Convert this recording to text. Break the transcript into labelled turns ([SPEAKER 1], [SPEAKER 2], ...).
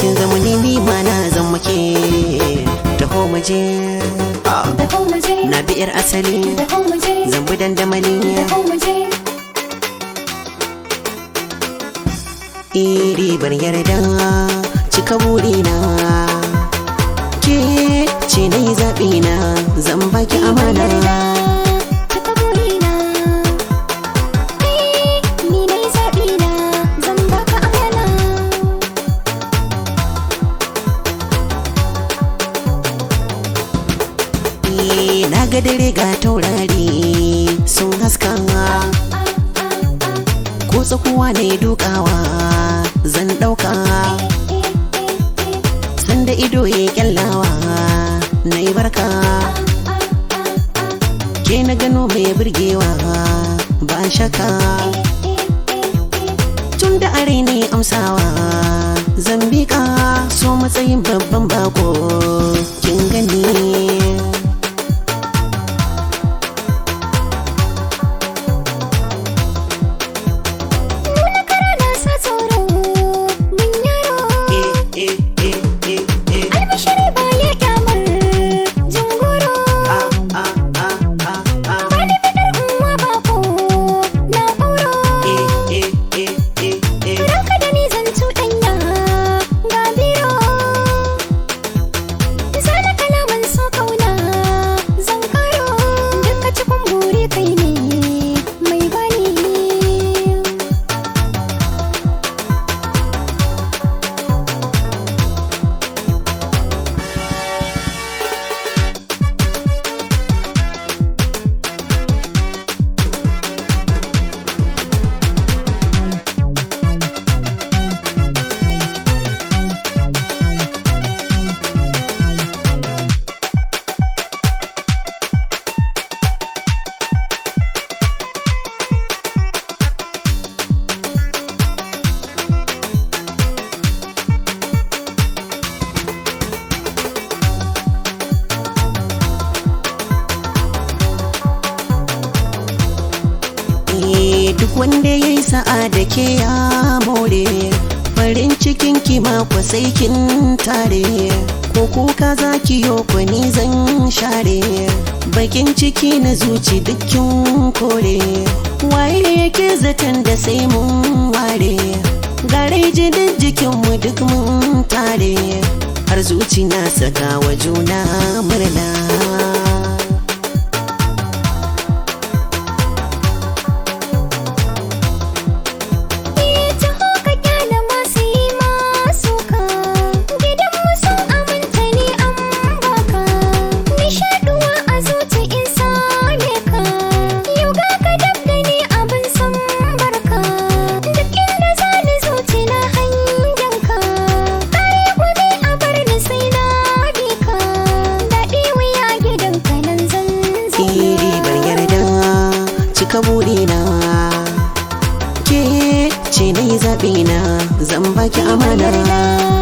[SPEAKER 1] kin zama ni ni ma na zan muke taho mu je
[SPEAKER 2] taho mu je
[SPEAKER 1] na bi yar asali
[SPEAKER 2] taho mu je
[SPEAKER 1] zan bi dandamali
[SPEAKER 2] taho mu je
[SPEAKER 1] iri bar yarda cika burina ke ce na yi zaɓi na zan baki amana
[SPEAKER 2] Cika burina Eh, ni na yi zaɓi na zan baka amana
[SPEAKER 1] Eh, na ga dare ga taurari sun haska ko tsakuwa ne dukawa zan ɗauka sanda ido ya kyallawa na yi barka ke na gano mai burgewa ba shaka tun da are ne amsawa zan bika so matsayin babban bako kin gani
[SPEAKER 2] Nuna kara na sa tsoro min yaro Albashiri ba ya kyamar jingoro Bani bidar uwa bako na ƙoro Ranka da ni zan cuɗanya ga biro Zana kalaman so kauna zan karo Duka cikin buri kai ne mai bani
[SPEAKER 1] Eh, duk wanda ya yi sa'a da ke ya more farin cikin ki mako sai kin tare ko kuka za ki yo kwani zan share bakin ciki na zuci dukkin kore waye yake zaton da sai mun ware gare jinin jikinmu duk mun tare har zuci na saka wa juna murna
[SPEAKER 2] ta haka kyala masu yi masu ka gidan sun aminta ni an baka nishaduwa a zuci in same ka yau ga ka dab da ni abin san barka duk inda za ni zuci na hangen ka kare gumi a bar ni sai na bi ka daɗi wuya gidan ka nan zan
[SPEAKER 1] iri
[SPEAKER 2] zauna
[SPEAKER 1] bar yarda cika burina ke ce na yi zaɓi na zan baki amana